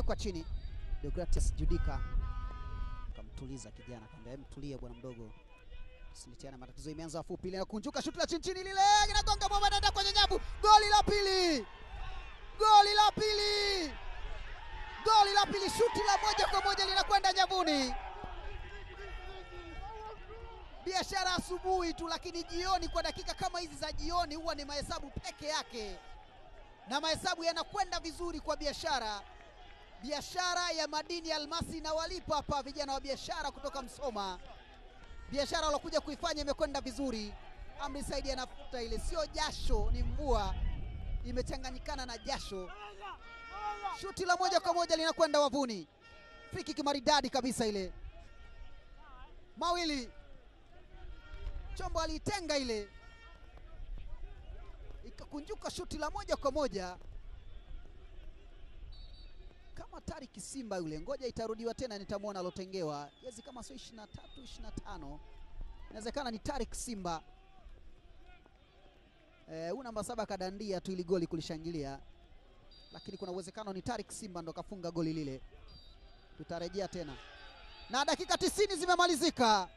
kwa chini. Deogratias Judika kamtuliza kijana, akamwambia mtulie bwana mdogo, usilitiana matatizo. Imeanza fupi ile inakunjuka, shuti la chini chini lile inagonga bomba, inaenda kwenye nyavu. Goli la pili, goli la pili, goli la pili, shuti la moja kwa moja linakwenda nyavuni. Biashara asubuhi tu, lakini jioni, kwa dakika kama hizi za jioni, huwa ni mahesabu peke yake, na mahesabu yanakwenda vizuri kwa biashara. Biashara ya madini ya almasi inawalipa hapa vijana wa biashara kutoka Msoma. Biashara walokuja kuifanya imekwenda vizuri. Amri Saidi anafuta ile, sio jasho, ni mvua imechanganyikana na jasho. Shuti la moja kwa moja linakwenda wavuni, free kick maridadi kabisa ile, mawili Chombo aliitenga ile ikakunjuka, shuti la moja kwa moja kama Tariki Simba yule. Ngoja itarudiwa tena, nitamwona alotengewa jezi kama sio 23 25, inawezekana ni Tarik Simba. Eh, huyu namba saba kadandia tu ili goli kulishangilia, lakini kuna uwezekano ni Tarik Simba ndo kafunga goli lile. Tutarejea tena, na dakika tisini zimemalizika.